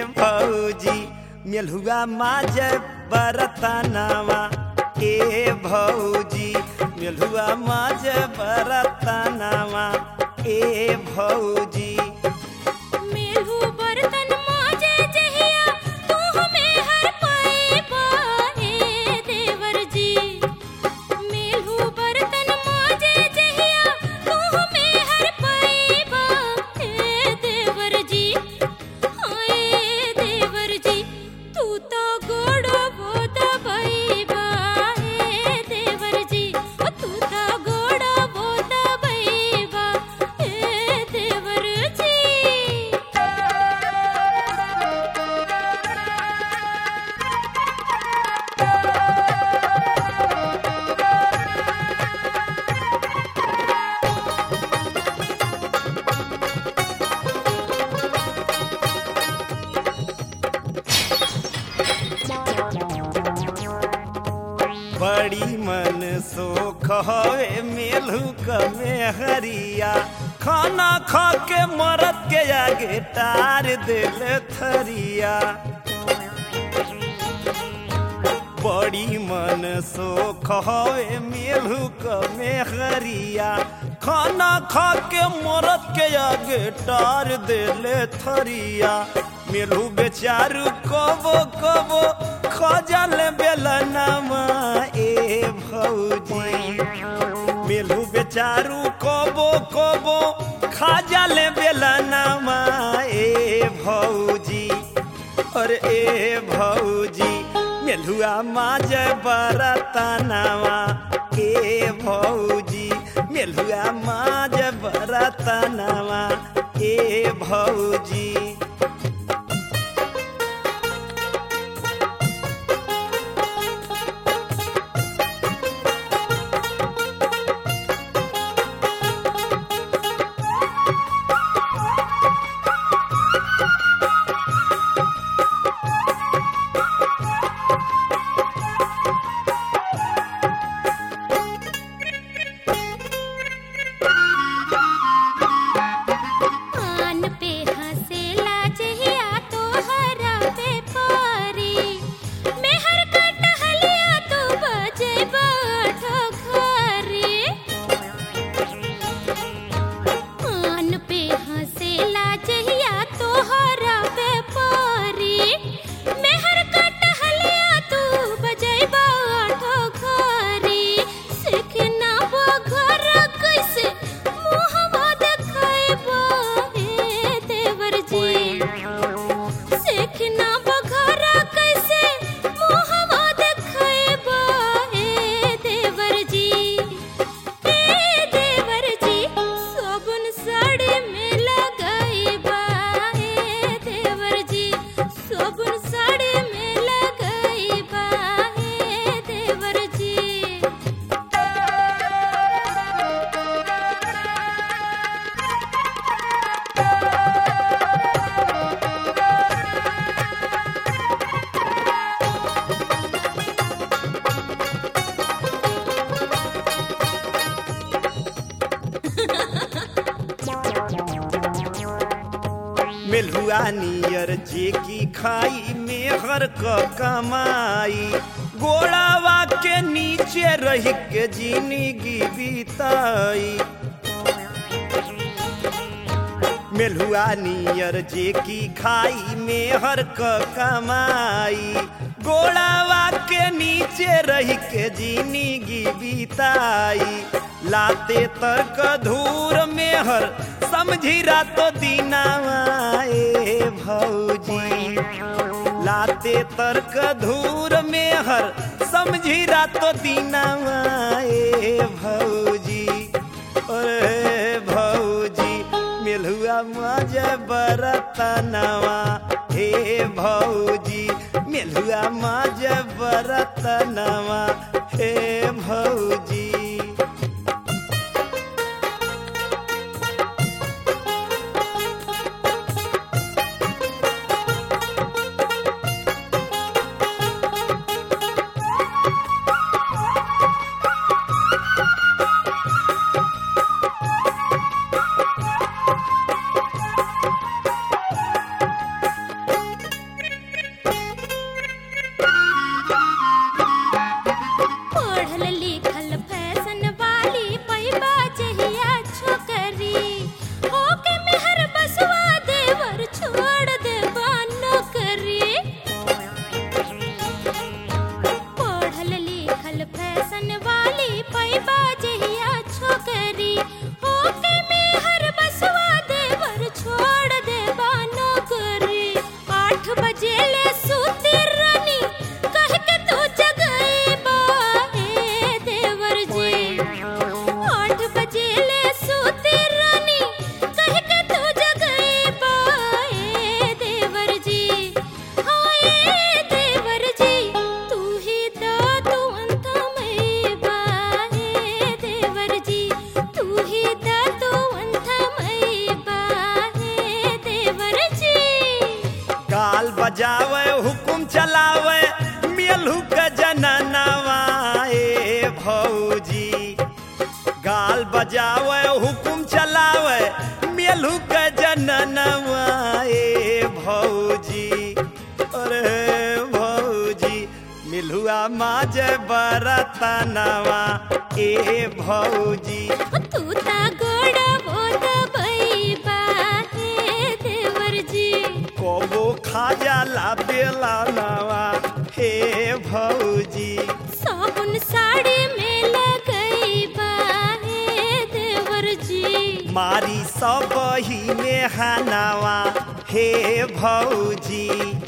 भौजी मेलहुआ माज बरतनावा ए भौजी मेलहुआ माज बरतनावा ए भौजी मेलहु बर्तन माजे जहिया तू हमें हर पाएबा हे देवर जी मेलहु बर्तन माजे जहिया तू हमें हर पाएबा हे देवर जी हाय देवर जी तू तो गोड़ बोद बैबा हे देवर जी ओ तू तो गोड़ बोद बैबा हे देवर जी बड़ी मन सोख हवे मेलू कमे हरिया खाना खा के मरद के आगे टार दिल थरिया बड़ी मन सोख हवे मेलू कमे हरिया खाना खा के मरद के आगे टार दिल थरिया मेलू बेचारू कबो कबो खजल बेलनमा ए भौजी मेलू बेचारू कबो कबो खाजल बेलनमा ए भौजी अरे ए भौजी मेलुआ माज बरतनावा ए भौजी मेलुआ माज बरतनावा ए भौजी कान पे हंसेला जहिया तोहरा पे पारी मेहर का टहलिया तू बजे बाठो घरे कान पे हंसेला जहिया तोहरा पे पारी मेहर का टहलिया तू बजे बाठो घरे सिखना वो घर कैसे मुहवा देखाइबा हे देवर जी सिखना बघरा कैसे मुहवा देखाइबा हे देवर जी हे देवर जी साबुन साड़ी में लगाइबा हे देवर जी साबुन साड़ी में लगाइबा हे देवर जी मेलुआ नियर जे की खाई मेहर क कमाई गोड़ावा के नीचे रह के जिंदगी बीताई मेलुआ नियर जे की खाई मेहर क कमाई गोड़ावा के नीचे रह के जिंदगी बीताई लाते तर्क धूर मेहर समझी रातो दीनावा ए भौजी लाते तर्क धूर मेहर समझी रातो दीनावा ए भौजी अरे भौजी मेलुआ मज बरतनवा हे भौजी मेलुआ मज बरतनवा हे भौजी गाल बजावे हुकुम चलावे मेलू के जननवा ए भौजी गाल बजावे हुकुम चलावे मेलू के जननवा ए भौजी अरे भौजी मिलुआ माजे बरतनवा ए भौजी तू ता गोड़ा बोत बैबा हे देवर जी कबो खाजा बेला नवा हे भौजी साबुन साड़ी में लगैबा हे देवर जी मारी सब ही में हनावा हे भौजी